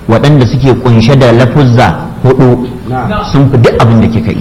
waɗanda suke kunshe da lafuzza hudu sun fi duk abin da kika yi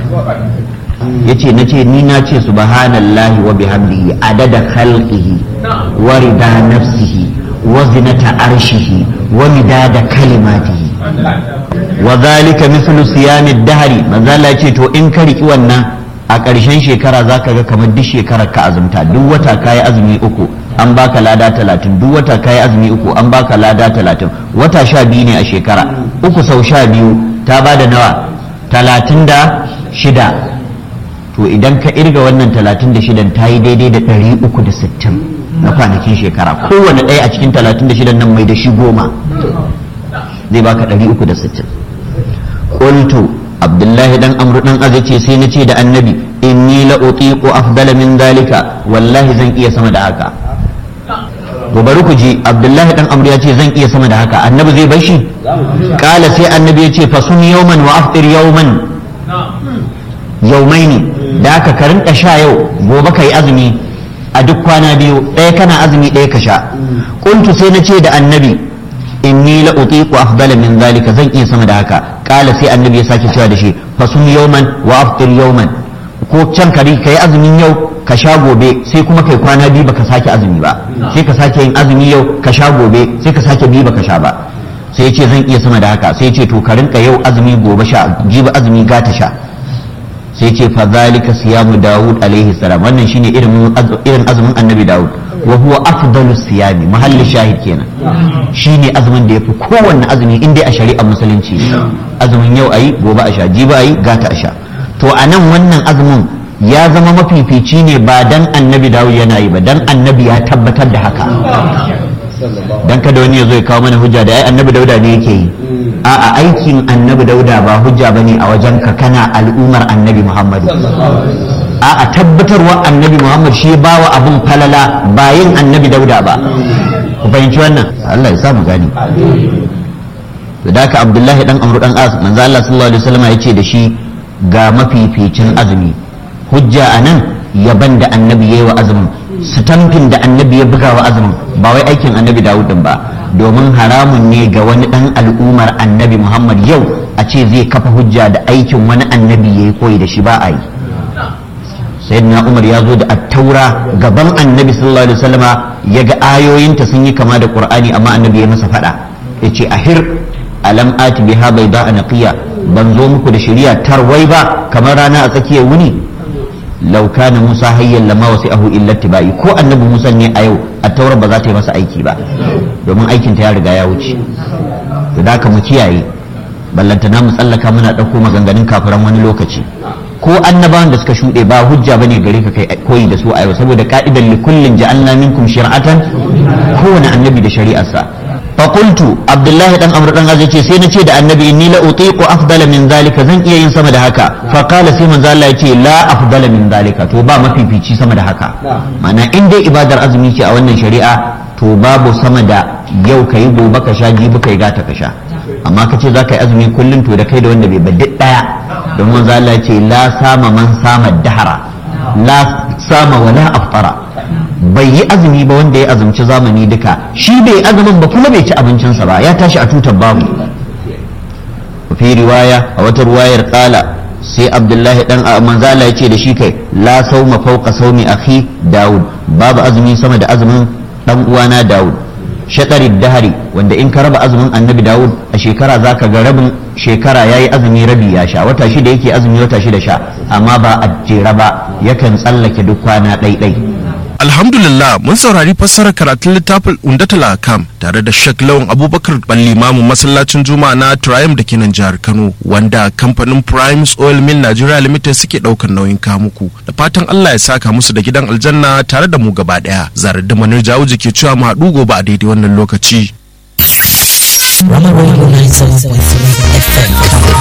yace nace ni na ce subhanallahi wa bihamdihi adada khalqihi wa rida nafsihi wa zinata arshihi wa midada kalimatihi wa zalika mithlu siyami dahri manzo Allah yace to in ka riki wannan a ƙarshen shekara zaka ga kamar duk shekarar ka azumta duk wata kayi azumi uku an baka lada talatin duk wata kayi azumi uku an baka lada talatin wata sha biyu ne a shekara uku sau sha biyu ta bada nawa talatin da shida to idan ka irga wannan talatin da shidan ta yi daidai da ɗari uku da sittin na kwanakin shekara kowane ɗaya a cikin talatin da shidan nan mai da shi goma zai baka ɗari uku da sittin qultu abdullahi dan amru dan azai ce sai na ce da annabi inni la utiqu afdala min zalika wallahi zan iya sama da haka to bari ku ji abdullahi dan amru ya ce zan iya sama da haka annabi zai bar shi kala sai annabi ya ce fasum yawman wa aftir yawman yaumaini da aka ka rinka sha yau gobe ka yi azumi a duk kwana biyu ɗaya kana azumi ɗaya ka sha kuntu sai na ce da annabi inni la utiqu afdala min zalika zan iya sama da haka kala sai annabi ya sake cewa da shi fasum yawman wa aftir yawman ko can kari ka yi azumin yau ka sha gobe sai kuma kai kwana biyu baka sake azumi ba sai ka sake yin azumi yau ka sha gobe sai ka sake biyu baka sha ba sai ya ce zan iya sama da haka sai ya ce to ka rinka yau azumi gobe sha jibi azumi gata sha sai ce fa zalika siyamu Dawud alaihi salam wannan shine irin irin azumin Annabi Dawud wa huwa afdalu siyami mahalli shahid kenan shine azumin da yafi kowanne azumi in dai a shari'ar musulunci azumin yau ayi gobe a sha jibi ayi gata a sha to anan wannan azumin ya zama mafifici ne ba dan Annabi Dawud yana yi ba dan Annabi ya tabbatar da haka dan kada wani ya zo ya kawo mana hujja da ai Annabi Dauda ne yake yi a'a aikin annabi dauda ba hujja bane a wajen ka kana al'ummar annabi muhammadu a'a tabbatarwa annabi muhammad shi ba wa abun falala ba yin annabi dauda ba ku fahimci wannan Allah ya samu gani da haka abdullahi dan amru dan as manzo Allah sallallahu alaihi wasallam ya ce da shi ga mafificin azumi hujja anan yaban da annabi yayi wa azumin sitamfin da annabi ya buga wa azumin ba wai aikin annabi dawud din ba domin haramun ne ga wani dan al'ummar annabi muhammad yau a ce zai kafa hujja da aikin wani annabi ya yi koyi da shi ba a yi sayyidina umar ya zo da attaura gaban annabi sallallahu alaihi wasallama ya ga ayoyinta sun yi kama da qur'ani amma annabi ya masa fada ya ce ahir alam ati biha bayda naqiya ban zo muku da shari'a tarwai ba kamar rana a tsakiyar wuni law kana musa hayyan lama wasi'ahu illa tibai ko annabi musa ne a yau attaura ba za ta yi masa aiki ba domin aikinta ya riga ya wuce da haka mu kiyaye ballantana mu tsallaka muna ɗauko maganganun kafiran wani lokaci ko annabawan da suka shuɗe ba hujja bane gare ka kai koyi da su a yau saboda ka'idan li kullin ja'alna minkum shir'atan kowane annabi da shari'arsa fa qultu abdullahi dan amr dan azai ce sai na ce da annabi inni la utiqu afdala min zalika zan iya yin sama da haka fa qala sai manzo Allah yace la afdala min zalika to ba mafifici sama da haka ma'ana in dai ibadar azumi ce a wannan shari'a to babu sama da yau ka yi gobe ka sha jibi ka yi gata ka sha amma ka ce za ka yi azumi kullum to da kai da wanda bai baddi ɗaya don manzo Allah ce la sama man sama dahara la sama wala aftara bai yi azumi ba wanda ya azumci zamani duka shi bai azumin ba kuma bai ci abincinsa ba ya tashi a tutar babu fi riwaya a wata ruwayar kala sai abdullahi dan manzala ya ce da shi kai la sauma fauka saumi akhi daud babu azumi sama da azumin dan uwana Dawud shatarid dahari wanda in ka raba azumin annabi Dawud a shekara zaka ga rabin shekara yayi azumi rabi ya sha wata shida yake azumi wata shida sha amma ba a jera ba yakan tsallake duk kwana ɗaiɗai Alhamdulillah mun saurari fassarar karatun littafin Undatul Akam tare da Sheikh Lawan Abubakar Ballimamu masallacin Juma'a na Triumph da ke nan jihar Kano wanda kamfanin Primes Oil Mill Nigeria Limited suke daukar nauyin kamuku da fatan Allah ya saka musu da gidan aljanna tare da mu gaba daya zarar da manar jawo ke cewa mu haɗu gobe a daidai wannan lokaci. Rama Radio 97.3 FM.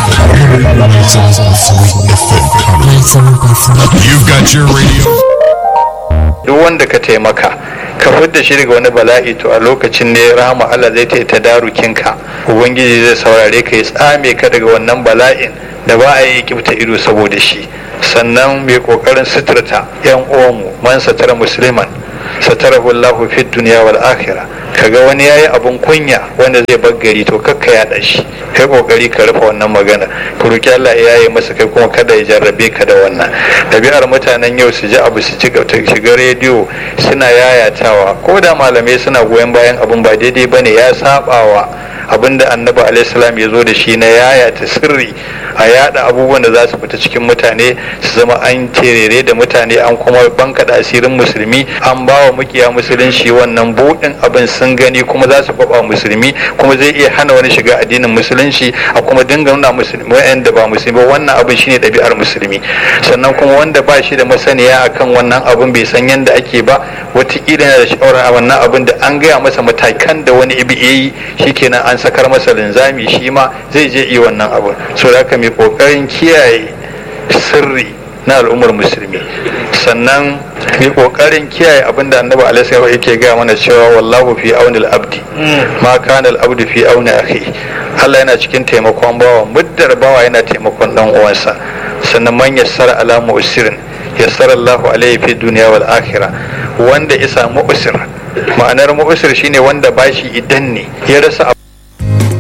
You've got your radio. duk wanda ka taimaka ka fidda shi daga wani bala'i to a lokacin ne rahama Allah zai ta tadarukinka ubangiji zai saurare ka ya tsame ka daga wannan bala'in da ba a yi kibta ido saboda shi sannan mai kokarin suturta yan uwanmu man satara musliman satarahu Allahu fi dunya wal akhirah kaga wani yayi abun kunya wanda zai bar gari to kakka yaɗa shi kai kokari ka rufe wannan magana ku roki Allah ya yaye masa kai kuma kada ya jarrabe ka da wannan ɗabi'ar mutanen yau su ji abu su ci shiga rediyo suna yayatawa ko da malamai suna goyon bayan abun ba daidai bane ya sabawa abinda annabi alaihissalam ya zo da shi na yayata sirri a yada abubuwan da za su fita cikin mutane su zama an terere da mutane an kuma bankaɗa asirin musulmi an ba wa mukiya musulunci wannan buɗin abin sun gani kuma za su kwaba musulmi kuma zai iya hana wani shiga addinin musulunci a kuma dinga nuna musulmi wa'anda ba musulmi wannan abin shine ɗabi'ar musulmi sannan kuma wanda ba shi da masaniya akan wannan abin bai san yadda ake ba wataƙila yana da shawara a wannan abin da an gaya masa matakan da wani ibi yi shikenan an sakar masa linzami shi ma zai je iya wannan abin so da haka mai kokarin kiyaye sirri na al'ummar musulmi sannan mai kokarin kiyaye abin da annabi alaihi yake gaya mana cewa wallahu fi aunil abdi ma kana al-abdu fi auni akhi Allah yana cikin taimakon bawa muddar bawa yana taimakon dan uwansa sannan man yassara ala mu'sirin yassara Allah alaihi fi dunya wal akhirah wanda isa mu'sir ma'anar mu'sir shine wanda bashi idan ne ya rasa